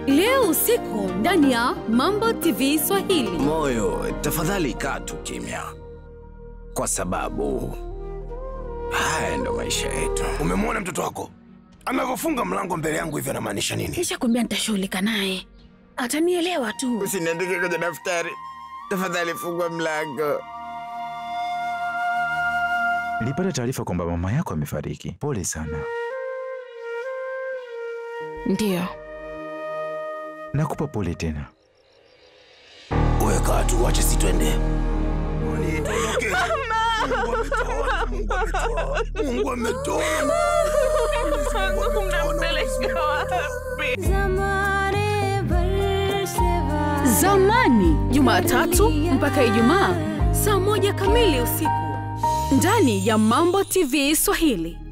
leo usiku ndani ya Mambo TV Swahili. Moyo, tafadhali kaa tu kimya, kwa sababu haya ndo maisha yetu. Umemwona mtoto wako anavyofunga mlango mbele yangu hivyo, anamaanisha nini? Nishakwambia nitashughulika naye, atanielewa tu. Usiniandike kwenye daftari, tafadhali fungua mlango. Nilipata taarifa kwamba mama yako amefariki. Pole sana. Ndiyo, Nakupa pole tena. Wewe kaa tu, wache si twende. Tuondoke. Mungu ametoa, Mungu ametoa, Mungu ametoa. zamani Jumatatu mpaka Ijumaa saa moja kamili usiku ndani ya Mambo TV Swahili.